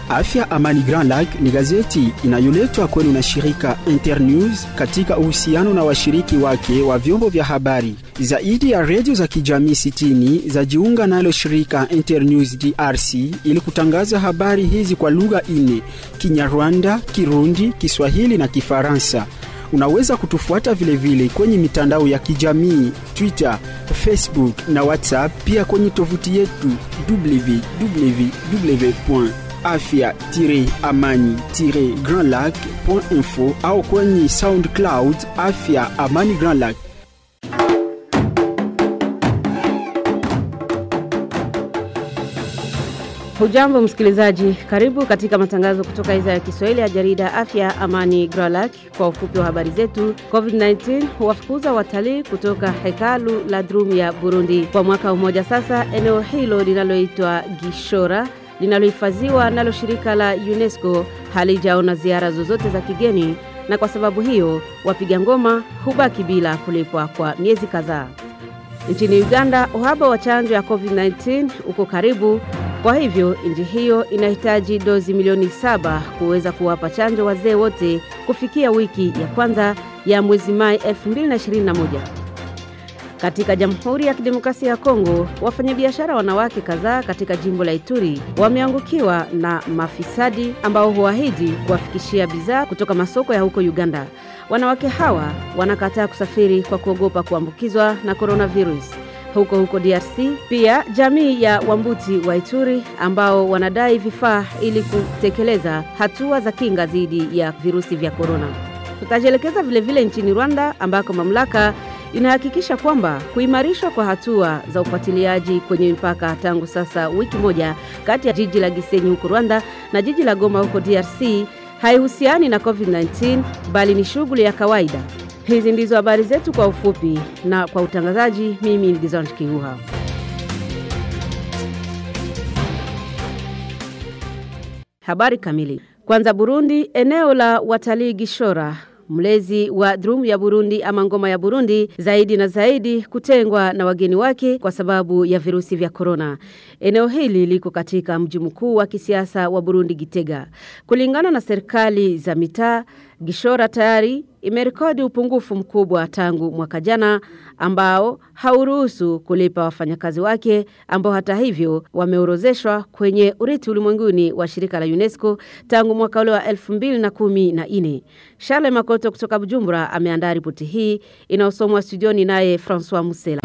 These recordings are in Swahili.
Afya Amani Grand Lac ni gazeti inayoletwa kwenu na shirika Internews katika uhusiano na washiriki wake wa vyombo vya habari. Zaidi ya redio za kijamii 60 zajiunga nalo shirika Internews DRC ili kutangaza habari hizi kwa lugha nne: Kinyarwanda, Kirundi, Kiswahili na Kifaransa. Unaweza kutufuata vilevile vile kwenye mitandao ya kijamii Twitter, Facebook na WhatsApp, pia kwenye tovuti yetu www afya-amani-grandlac.info au kwenye SoundCloud Afya Amani Grand Lac. Hujambo msikilizaji, karibu katika matangazo kutoka idhaa ya Kiswahili ya jarida Afya Amani Gralak. Kwa ufupi wa habari zetu, COVID-19 huwafukuza watalii kutoka hekalu la Drum ya Burundi. Kwa mwaka mmoja sasa, eneo hilo linaloitwa Gishora linalohifadhiwa nalo shirika la UNESCO halijaona ziara zozote za kigeni, na kwa sababu hiyo wapiga ngoma hubaki bila kulipwa kwa miezi kadhaa. Nchini Uganda, uhaba wa chanjo ya COVID-19 uko karibu. Kwa hivyo nchi hiyo inahitaji dozi milioni saba kuweza kuwapa chanjo wazee wote kufikia wiki ya kwanza ya mwezi Mai 2021. Katika Jamhuri ya Kidemokrasia ya Kongo, wafanyabiashara wanawake kadhaa katika jimbo la Ituri wameangukiwa na mafisadi ambao huahidi kuwafikishia bidhaa kutoka masoko ya huko Uganda. Wanawake hawa wanakataa kusafiri kwa kuogopa kuambukizwa na coronavirus huko huko DRC. Pia jamii ya Wambuti wa Ituri ambao wanadai vifaa ili kutekeleza hatua za kinga dhidi ya virusi vya korona. Tutajielekeza vilevile nchini Rwanda ambako mamlaka inahakikisha kwamba kuimarishwa kwa hatua za ufuatiliaji kwenye mipaka tangu sasa wiki moja kati ya jiji la Gisenyi huko Rwanda na jiji la Goma huko DRC haihusiani na COVID-19 bali ni shughuli ya kawaida. Hizi ndizo habari zetu kwa ufupi, na kwa utangazaji, mimi ni Gizon Kiuha. Habari kamili. Kwanza, Burundi, eneo la watalii Gishora mlezi wa drum ya Burundi ama ngoma ya Burundi zaidi na zaidi kutengwa na wageni wake kwa sababu ya virusi vya korona. Eneo hili liko katika mji mkuu wa kisiasa wa Burundi Gitega. Kulingana na serikali za mitaa, Gishora tayari imerekodi upungufu mkubwa tangu mwaka jana ambao hauruhusu kulipa wafanyakazi wake ambao hata hivyo wameorozeshwa kwenye urithi ulimwenguni wa shirika la UNESCO tangu mwaka ule wa 2014. Charles Makoto kutoka Bujumbura ameandaa ripoti hii inayosomwa studioni naye Francois Musela.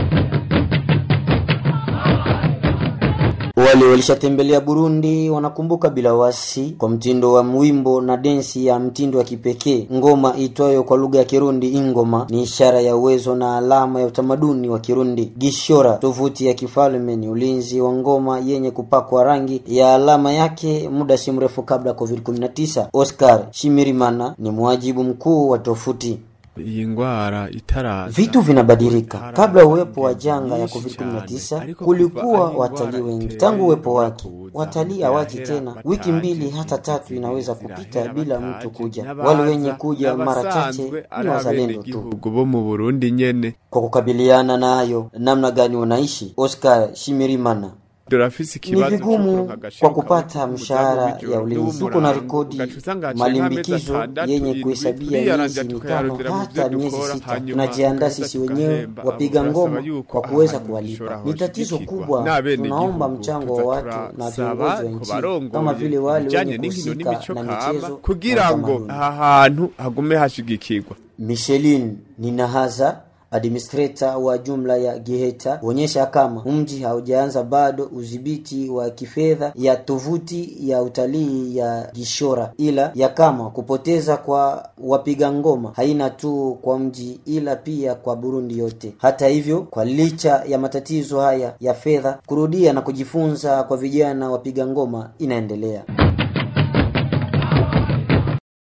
Wale walishatembelea Burundi wanakumbuka bila wasi kwa mtindo wa mwimbo na densi ya mtindo wa kipekee. Ngoma itwayo kwa lugha ya Kirundi ingoma ni ishara ya uwezo na alama ya utamaduni wa Kirundi. Gishora, tovuti ya kifalme, ni ulinzi wa ngoma yenye kupakwa rangi ya alama yake muda si mrefu kabla COVID-19. Oscar Shimirimana ni mwajibu mkuu wa tovuti. iyi ngwara itaraza Vitu vinabadilika. Kabla uwepo wa janga ya COVID-19 kulikuwa watalii wengi. Tangu uwepo wake, watalii hawaji tena. Wiki mbili hata tatu inaweza kupita bila mtu kuja. Wale wenye kuja mara chache ni wazalendo tu. bo mu Burundi nyene Kwa kukabiliana nayo, namna gani unaishi? Oscar Shimirimana turafise ni ikibazo vigumu kwa kupata mshahara ya ulinzi. Tuko na rekodi malimbikizo yenye kuhesabia miezi mitano hata miezi sita. Tunajiandaa sisi wenyewe wapiga ngoma kwa kuweza kuwalipa. Ni tatizo kubwa. Tunaomba mchango wa watu na viongozi wa nchi kama vile wale wenye kuhusika na michezo kugira na ngo utamaduni. aha hantu hagume hashigikirwa Michelin Ninahaza administrator wa jumla ya Giheta huonyesha kama mji haujaanza bado udhibiti wa kifedha ya tovuti ya utalii ya Gishora, ila ya kama kupoteza kwa wapiga ngoma haina tu kwa mji ila pia kwa Burundi yote. Hata hivyo, kwa licha ya matatizo haya ya fedha, kurudia na kujifunza kwa vijana wapiga ngoma inaendelea.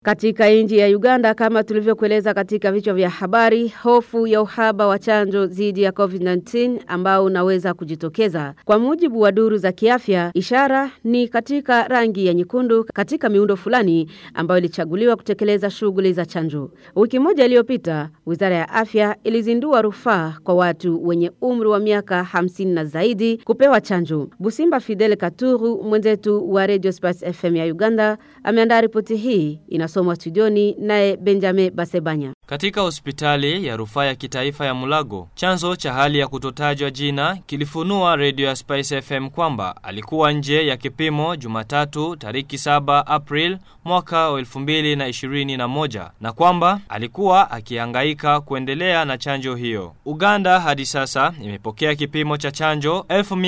Katika nchi ya Uganda kama tulivyokueleza katika vichwa vya habari, hofu ya uhaba wa chanjo dhidi ya COVID-19 ambao unaweza kujitokeza. Kwa mujibu wa duru za kiafya, ishara ni katika rangi ya nyekundu katika miundo fulani ambayo ilichaguliwa kutekeleza shughuli za chanjo. Wiki moja iliyopita, Wizara ya Afya ilizindua rufaa kwa watu wenye umri wa miaka 50 na zaidi kupewa chanjo. Busimba Fidel Katuru, mwenzetu wa Radio Spice FM ya Uganda, ameandaa ripoti hii inasomwa studioni naye Benjamin Basebanya. Katika hospitali ya rufaa ya kitaifa ya Mulago, chanzo cha hali ya kutotajwa jina kilifunua Radio ya Spice FM kwamba alikuwa nje ya kipimo Jumatatu tariki 7 April mwaka wa 2021 na kwamba alikuwa akihangaika kuendelea na chanjo hiyo. Uganda hadi sasa imepokea kipimo cha chanjo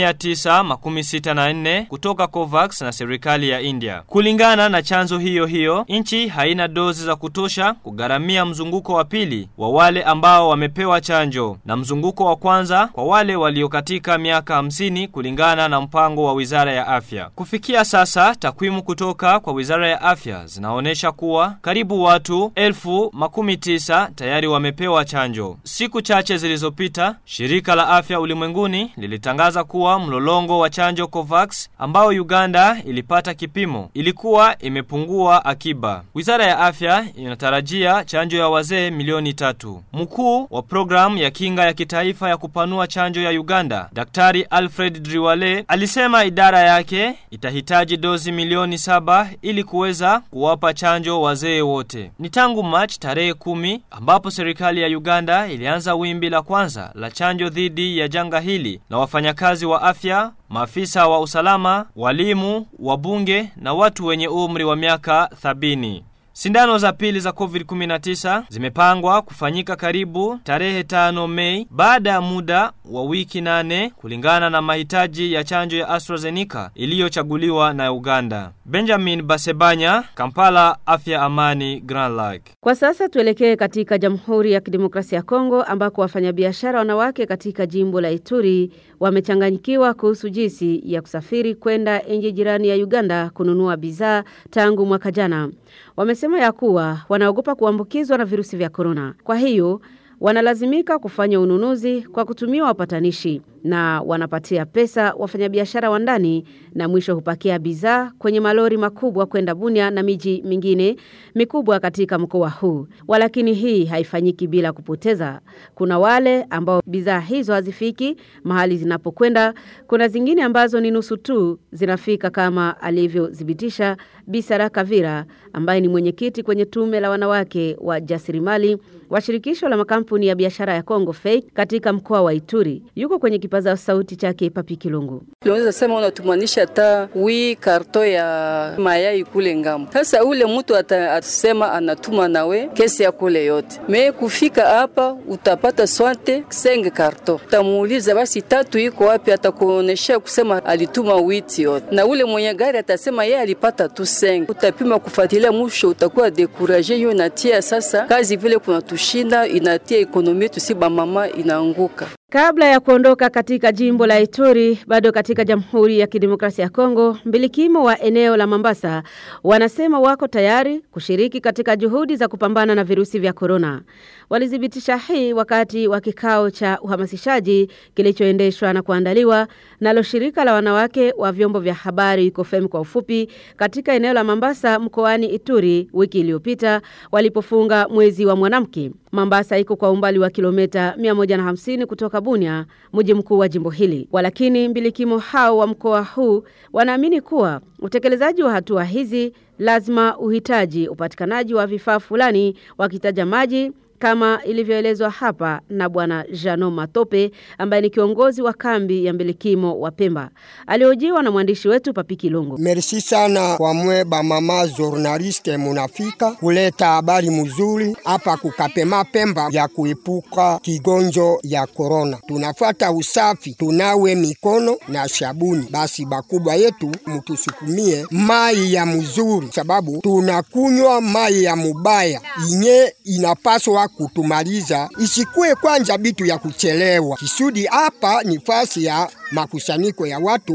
1964 kutoka Covax na serikali ya India. Kulingana na chanzo hiyo hiyo, nchi haina dozi za kutosha kugharamia mzunguko wa pili wa wale ambao wamepewa chanjo na mzunguko wa kwanza kwa wale walio katika miaka 50 kulingana na mpango wa Wizara ya Afya. Kufikia sasa takwimu kutoka kwa Wizara ya Afya zinaonyesha kuwa karibu watu elfu makumi tisa tayari wamepewa chanjo. Siku chache zilizopita, shirika la afya ulimwenguni lilitangaza kuwa mlolongo wa chanjo Covax ambao Uganda ilipata kipimo ilikuwa imepungua akiba. Wizara ya Afya inatarajia chanjo ya wazee milioni tatu. Mkuu wa programu ya kinga ya kitaifa ya kupanua chanjo ya Uganda, Daktari Alfred Driwale, alisema idara yake itahitaji dozi milioni saba ili kuweza kuwapa chanjo wazee wote. Ni tangu March tarehe kumi ambapo serikali ya Uganda ilianza wimbi la kwanza la chanjo dhidi ya janga hili na wafanyakazi wa afya maafisa wa usalama, walimu, wabunge na watu wenye umri wa miaka thabini. Sindano za pili za COVID-19 zimepangwa kufanyika karibu tarehe 5 Mei baada ya muda wa wiki nane kulingana na mahitaji ya chanjo ya AstraZeneca iliyochaguliwa na Uganda. Benjamin Basebanya, Kampala, Afya Amani, Grand Lake. Kwa sasa tuelekee katika Jamhuri ya Kidemokrasia ya Kongo ambako wafanyabiashara wanawake katika jimbo la Ituri wamechanganyikiwa kuhusu jinsi ya kusafiri kwenda nchi jirani ya Uganda kununua bidhaa tangu mwaka jana. Wamesema ya kuwa wanaogopa kuambukizwa na virusi vya korona. Kwa hiyo wanalazimika kufanya ununuzi kwa kutumia wapatanishi na wanapatia pesa wafanyabiashara wa ndani na mwisho hupakia bidhaa kwenye malori makubwa kwenda Bunia na miji mingine mikubwa katika mkoa huu. Walakini hii haifanyiki bila kupoteza. Kuna wale ambao bidhaa hizo hazifiki mahali zinapokwenda, kuna zingine ambazo ni nusu tu zinafika kama alivyothibitisha Bisara Kavira ambaye ni mwenyekiti kwenye tume la wanawake wa jasirimali wa shirikisho la makampuni ya biashara ya Kongo Fake katika mkoa wa Ituri. Yuko kwenye kipaza sauti chake Papi Kilungu. Unaweza sema unatumanisha hata wi karto ya mayai kule ngambo. Sasa ule mtu atasema anatuma nawe kesi ya kule yote. Me kufika hapa utapata swante senge karto. Utamuuliza basi tatu iko wapi atakuonesha kusema alituma witi yote. Na ule mwenye gari atasema yeye alipata tu senge. Utapima kufuatilia mwisho utakuwa dekuraje hiyo natia sasa kazi vile kuna tushinda inatia ekonomi yetu si mama inaanguka. Kabla ya kuondoka katika jimbo la Ituri, bado katika Jamhuri ya Kidemokrasia ya Kongo, mbilikimo wa eneo la Mambasa wanasema wako tayari kushiriki katika juhudi za kupambana na virusi vya korona. Walithibitisha hii wakati wa kikao cha uhamasishaji kilichoendeshwa na kuandaliwa nalo shirika la wanawake wa vyombo vya habari KOFEM kwa ufupi katika eneo la Mambasa mkoani Ituri wiki iliyopita walipofunga mwezi wa mwanamke. Mambasa iko kwa umbali wa kilomita 150 kutoka Bunia, mji mkuu wa jimbo hili. Walakini mbilikimo hao wa mkoa huu wanaamini kuwa utekelezaji wa hatua hizi lazima uhitaji upatikanaji wa vifaa fulani wakitaja maji kama ilivyoelezwa hapa na bwana Jano Matope ambaye ni kiongozi wa kambi ya mbilikimo wa Pemba. Aliojiwa na mwandishi wetu Papiki Longo. Merci sana kwa mwe ba mama journaliste munafika kuleta habari mzuri hapa kukapema Pemba ya kuepuka kigonjo ya korona. Tunafuata usafi, tunawe mikono na shabuni. Basi bakubwa yetu mutusukumie mai ya mzuri, sababu tunakunywa mai ya mubaya inye inapaswa kutumaliza, isikuwe kwanja bitu ya kuchelewa. Kisudi hapa ni fasi ya makusanyiko ya watu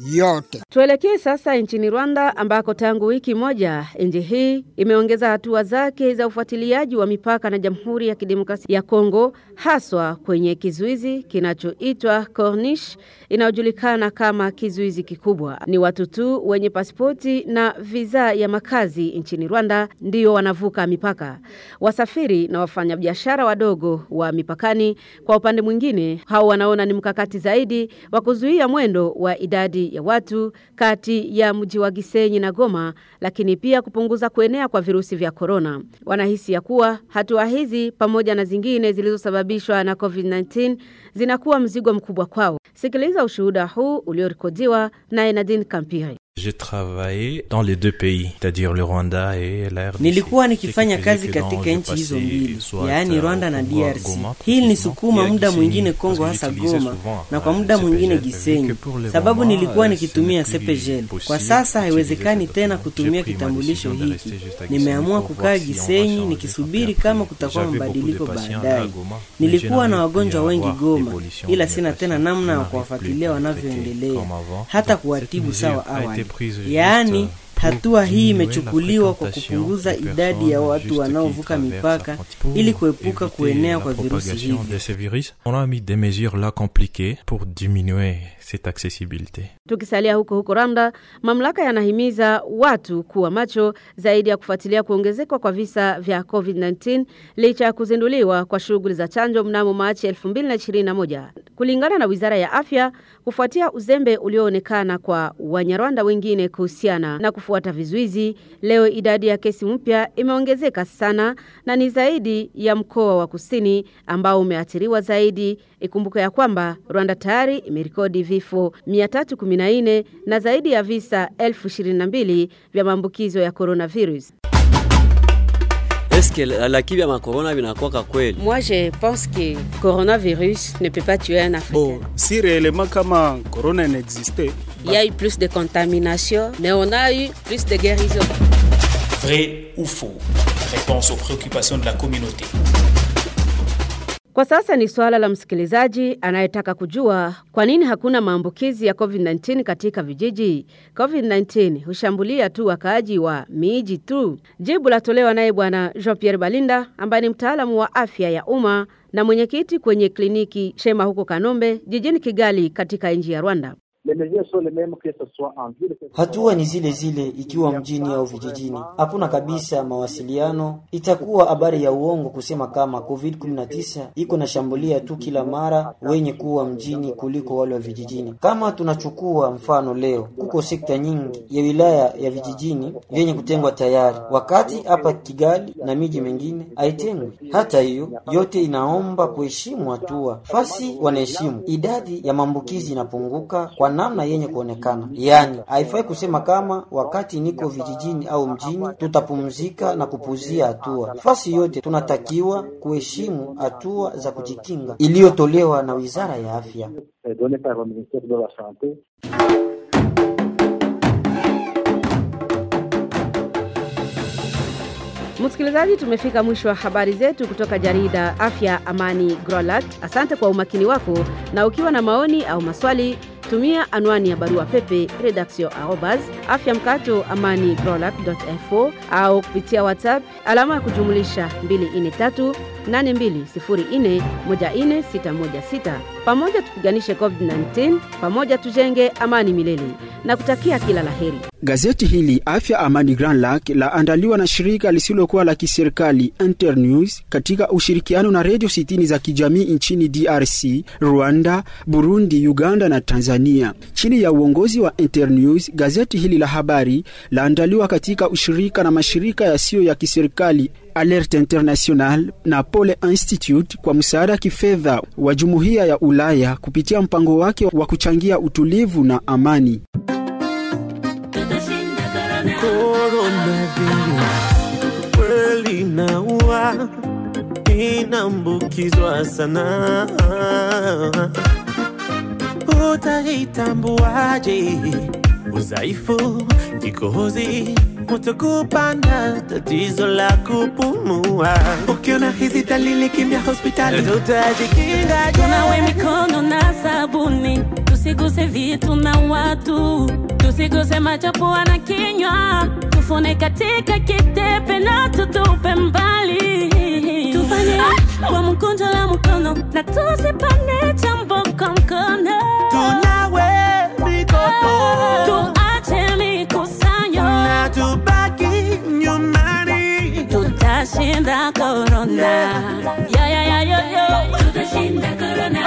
yote. Tuelekee sasa nchini Rwanda ambako tangu wiki moja nchi hii imeongeza hatua zake za ufuatiliaji wa mipaka na Jamhuri ya Kidemokrasia ya Kongo haswa kwenye kizuizi kinachoitwa Corniche inayojulikana kama kizuizi kikubwa. Ni watu tu wenye pasipoti na visa ya makazi nchini Rwanda ndio wanavuka mipaka. Wasafiri na wafanyabiashara wadogo wa mipakani kwa upande mwingine hao wanaona ni mkakati zaidi wa kuzuia mwendo wa idadi ya watu kati ya mji wa Gisenyi na Goma, lakini pia kupunguza kuenea kwa virusi vya korona. Wanahisi ya kuwa hatua hizi pamoja na zingine zilizosababishwa na COVID-19 zinakuwa mzigo mkubwa kwao. Sikiliza ushuhuda huu uliorekodiwa na Nadine Kampire. J'ai travaillé dans les deux pays, c'est-à-dire le Rwanda et la RDC. Nilikuwa nikifanya kazi katika nchi hizo mbili, yaani Rwanda na DRC. Hii nilisukuma muda mwingine Kongo, hasa Goma, na kwa muda mwingine Gisenyi, sababu nilikuwa nikitumia Sepegel. Kwa sasa haiwezekani tena kutumia kitambulisho hiki. Nimeamua kukaa Gisenyi nikisubiri kama kutakuwa mabadiliko baadaye. Nilikuwa na wagonjwa wengi Goma, ila sina tena namna ya kuwafuatilia wanavyoendelea, hata kuwatibu sawa awali. Yaani hatua hii imechukuliwa kwa kupunguza idadi ya watu wanaovuka mipaka ili kuepuka kuenea kwa virusi hivi. de ces virus. On a mis des mesures là compliquées pour diminuer cette accessibilité. Tukisalia huko huko Rwanda, mamlaka yanahimiza watu kuwa macho zaidi ya kufuatilia kuongezeka kwa visa vya COVID-19 licha ya kuzinduliwa kwa shughuli za chanjo mnamo Machi 2021. Kulingana na Wizara ya Afya, kufuatia uzembe ulioonekana kwa Wanyarwanda wengine kuhusiana na kufuata vizuizi, leo idadi ya kesi mpya imeongezeka sana na ni zaidi ya mkoa wa Kusini ambao umeathiriwa zaidi. Ikumbuke ya kwamba Rwanda tayari imerekodi vifo 314 na zaidi ya visa 1022 vya maambukizo ya coronavirus. Eske lakini vya makorona vinakuwaka kweli? Moi je pense que coronavirus ne peut pas tuer un Africain. Bon, si réellement kama corona n'existait, Il y a eu plus de contamination, mais on a eu plus de guérison. Vrai ou faux Réponse aux préoccupations de la communauté. Kwa sasa ni suala la msikilizaji anayetaka kujua kwa nini hakuna maambukizi ya COVID-19 katika vijiji. COVID-19 hushambulia tu wakaaji wa miji tu. Jibu latolewa naye Bwana Jean-Pierre Balinda ambaye ni mtaalamu wa afya ya umma na mwenyekiti kwenye kliniki Shema huko Kanombe jijini Kigali katika nchi ya Rwanda. Hatua ni zile zile ikiwa mjini au vijijini. Hakuna kabisa mawasiliano. Itakuwa habari ya uongo kusema kama COVID-19 iko na shambulia tu kila mara wenye kuwa mjini kuliko wale wa vijijini. Kama tunachukua mfano leo, kuko sekta nyingi ya wilaya ya vijijini vyenye kutengwa tayari, wakati hapa Kigali na miji mingine haitengwi. Hata hiyo yote inaomba kuheshimu hatua. Fasi wanaheshimu, idadi ya maambukizi inapunguka kwa namna yenye kuonekana. Yaani, haifai kusema kama wakati niko vijijini au mjini tutapumzika na kupuzia hatua. Fasi yote tunatakiwa kuheshimu hatua za kujikinga iliyotolewa na Wizara ya Afya. Msikilizaji, tumefika mwisho wa habari zetu kutoka jarida Afya Amani Grolat. Asante kwa umakini wako, na ukiwa na maoni au maswali tumia anwani ya barua pepe redaction arobas afya mkato amani growlab.info au kupitia WhatsApp alama ya kujumulisha 243 8204 14616. Pamoja tupiganishe COVID-19, pamoja tujenge amani milele na kutakia kila laheri. Gazeti hili Afya Amani Grand Lac laandaliwa na shirika lisilokuwa la kiserikali Internews katika ushirikiano na redio sitini za kijamii nchini DRC, Rwanda, Burundi, Uganda na Tanzania. Chini ya uongozi wa Internews, gazeti hili la habari laandaliwa katika ushirika na mashirika yasiyo ya kiserikali Alert International na Pole Institute kwa msaada kifedha wa Jumuiya ya Ulaya kupitia mpango wake wa kuchangia utulivu na amani. kweli inaua, inaambukizwa sana. Utaitambuaje udhaifu, kikohozi, kutokupanda, tatizo la kupumua? Ukiona hizi dalili, kimbia hospitali, tutajikinga. Tunawe mikono na sabuni, tusi tusiguse vitu na watu, tusiguse macho, pua na kinywa, tufune katika kitepe na tutupe mbali, tufanye kwa mkunjo la mkono na tusipane chambo kwa mkono, tunawe mikono, tuache mikusanyo na tubaki nyumbani, tutashinda korona. Yo, yo, yo, yo, yo. Tutashinda korona.